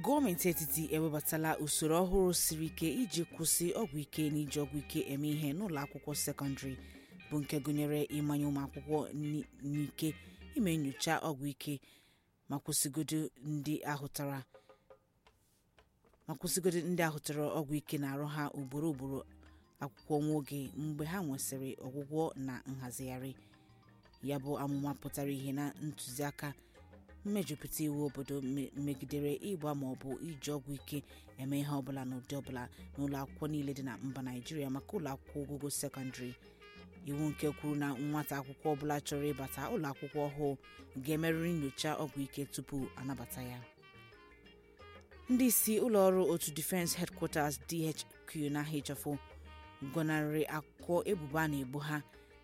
gọọmenti etiti ewebatala usoro ọhụrụ siri ike iji kwụsị ọgwụ ike na iji ọgwụ ike eme ihe n'ụlọ akwụkwọ sekọndịrị bụ nke gụnyere ịmanye ụmụakwụkwọ ni- n'ike ime nyocha ọgwụ ike ma kwụsịgodo ndị ahụtara ma kwụsịgodo ndị ahụtara ọgwụ ike na-arụ ha ugboro ugboro akwụkwọ nwa oge mgbe ha nwesịrị ọgwụgwọ na nhazigharị ya bụ amụma pụtara ihe na ntụziaka mmejupụta iwu obodo me- megidere ịgba maọbụ iji ọgwụ ike eme ihe ọbụla n'ụdị ọbụla n'ụlọ akwụkwọ niile dị na mba naijiria maka ụlọ akwụkwọ ogogo sekọndịrị iwu nke kwuru na nwata akwụkwọ ọbụla chọrọ ịbata ụlọ akwụkwọ ọhụụ ga-emerịrị nyocha ọgwụ ike tupu anabata ya ndị isi ụlọọrụ otu defense headquarters dhq na hfo gọnarịrị akụkọ ebubo a na-ebo ha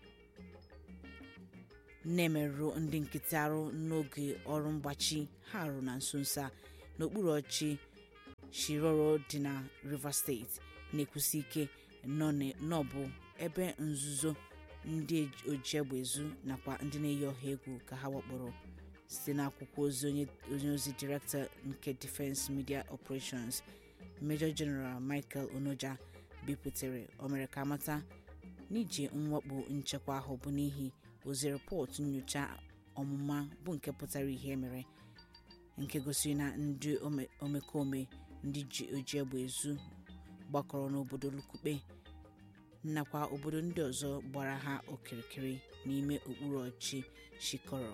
na-emerụ ndị nkịtị arụ n'oge ọrụ mgbachi ha rụrụ na nso nso a n'okpuru ọchị shiroro dị na rivers steeti na-ekwusi ike nọ n- n'ọbụ ebe nzuzo ndị ojiegbe ezu nakwa ndị na-eyi ọha egwu ka ha wakporo site n'akwụkwọ ozi onye onye ozi direktọ nke defense media operations major general michael onoja bipụtare o mere ka amata n'iji mwakpo nchekwa ahụ bụ n'ihi ozi rịpọtụ nyocha ọmụma bụ nke pụtara ihe mere nke gosiri na ndị ome- omekome ndị ji oji egbe ezu gbakọrọ n'obodo lukukpe nakwa obodo ndị ọzọ gbara ha okirikiri n'ime okpuru ọchị shikoro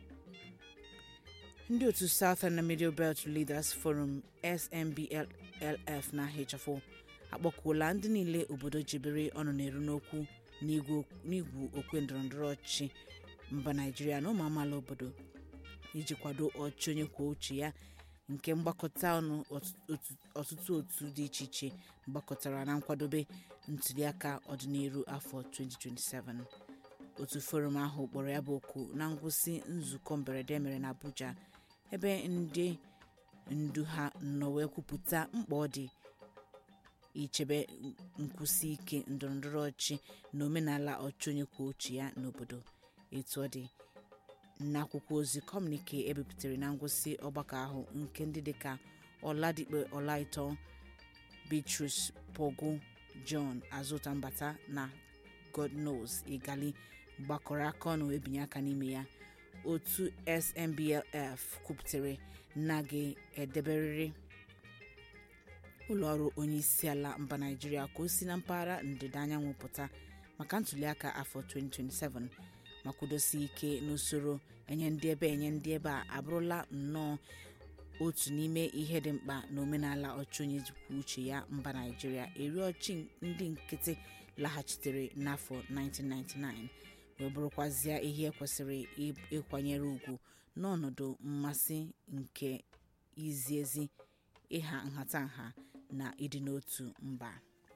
ndị otu southern middle belt leaders forum snblf na hfo akpọkuola ndị niile obodo jibere ọnụ na-eru n'okwu n'igwu n'igwu okwe ndọrọndọrọ ọchịchị mba naijiria na ụmụ amaala obodo iji kwado ọchị onye kwuo uche ya nke mgbakọta ọnụ ọtụ- otu- ọtụtụ otu dị iche iche gbakọtara na nkwadobe ntuliaka ọdịnihu afọ 2027 otu forum ahụ kpọrọ ya bụ oku na ngwụsị nzukọ mberede mere na abuja ebe ndị ndu ha nọ wee kwupụta mkpa ọ dị ichebe nkwụsi ike ndọrọndọrọ ọchị na omenala ọchị onye kwuo uche ya n'obodo etu ọ dị n'akwụkwọ ozi kọmunike ebipụtara na ngwụsị ọgbakọ ahụ nke ndị dịka ọladikpe ọlaịtọ beatrice pogu john azụtambata na godnos igali gbakọrọ aka ọnụ ebinye aka n'ime ya otu snblf kwupụtara na ga-edeberịrị ụlọọrụ onye isi ala mba naijiria ka o si na mpaghara ndịda anyanwụ pụta maka ntuliaka afọ 2027 ma kwudosi ike n'usoro enye ndị ebe enye ndị ebe a abụrụla nnọọ otu n'ime ihe dị mkpa na omenala ọchị onye kwuo uche ya mba naijiria eri ọchị ndị nkịtị laghachitere n'afọ 1999 wee bụrụkwazịa ihe kwesịrị ị- ịkwanyere ugwu n'ọnọdụ mmasị nke izi ezi ịha nhatanha na ịdị n'otu mba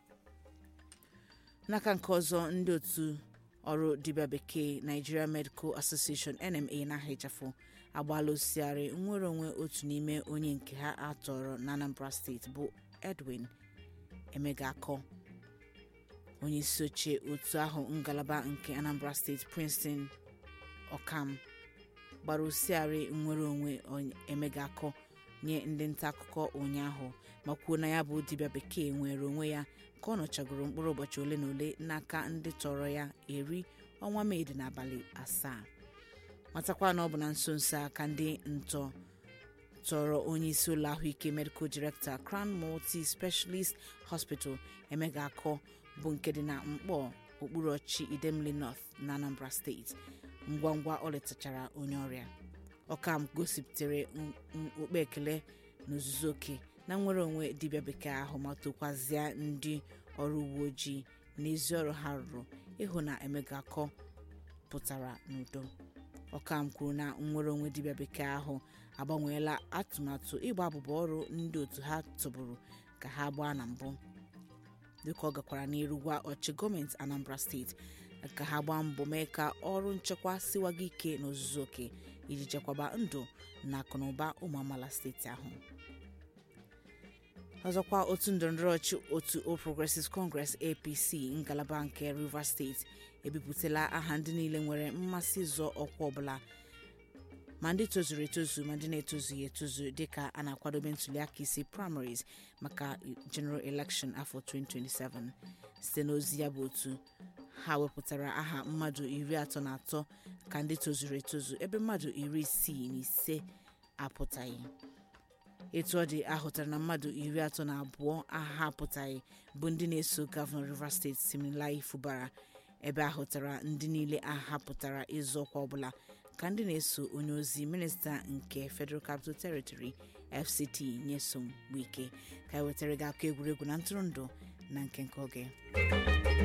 n'aka nke ọzọ ndị otu ọrụ dibịa bekee nigeria medical association nma na ahịchafụ agbaala osighari nnwere onwe otu n'ime onye nke ha atọrọ na anambra steeti bụ edwin emegakọ onye isi oche otu ahụ ngalaba nke anambra steeti princeton ọkam gbara osighari nnwere onwe onye- emegakọ nye ndị nta akụkọ ụnyaahụ ma kwuo na ya bụ dibịa bekee nwere onwe ya ka ọ nọchagoro mkpụrụ ụbọchị ole na ole n'aka ndị tọrọ ya eri ọnwa mee dị n'abalị asaa matakwa na ọ bụ na nso nso a ka ndị ntọ tọrọ onye isi ụlọ ahụike medical director crown multi specialist hospital emega akọ bụ nke dị na mkpọ okpuru ọchị idemili north na anambra steeti ngwa ngwa ọ letachara onye ọrịa ọkam gosipụtara n- n- okpe ekele n'ozuzu oke na nnwere onwe dibịa bekee ahụ ma tokwazịa ndị ọrụ uwe ojii n'ezi ọrụ ha rụrụ ịhụ na emegakọ pụtara n'udo ọkam kwuru na nnwere onwe dibịa bekee ahụ agbanweela atụmatụ ịgba abụba ọrụ ndị otu ha tụbụrụ ka ha gbaa na mbụ dịka ọ gakwara n'iru gwa ọchị gọọmenti anambra steeti ka ha gbaa mbọ mee ka ọrụ nchekwa siwaga ike n'ozuzu oke iji chekwaba ndụ na akụnụba ụmụ amaala steeti ahụ ọzọkwa otu ndọrọndọrọ ọchị otu All Progressives Congress apc ngalaba nke rivers steeti ebipụtala aha ndị niile nwere mmasị ịzọ ọkwa ọbụla ma ndị tozuru etozu ma ndị na-etozughị etozu dịka a na-akwadobe ntuliaka isi primaries maka general election afọ 2027 site n'ozi ya bụ otu ha wepụtara aha mmadụ iri atọ na atọ ka ndị tozuru etozu ebe mmadụ iri isii na ise apụtaghị etu ọ dị ahụtara na mmadụ iri atọ na abụọ aha apụtaghị bụ ndị na-eso gọvanọ rivers steeti Siminalayi Fubara ebe ahụtara ndị niile ahapụtara ịzụ ọkwa ọbụla ka ndị na-eso onye ozi minista nke federal capital territory fct nyesom wike ka e wetara gị akụ egwuregwu na ntụrụndụ na nke nke oge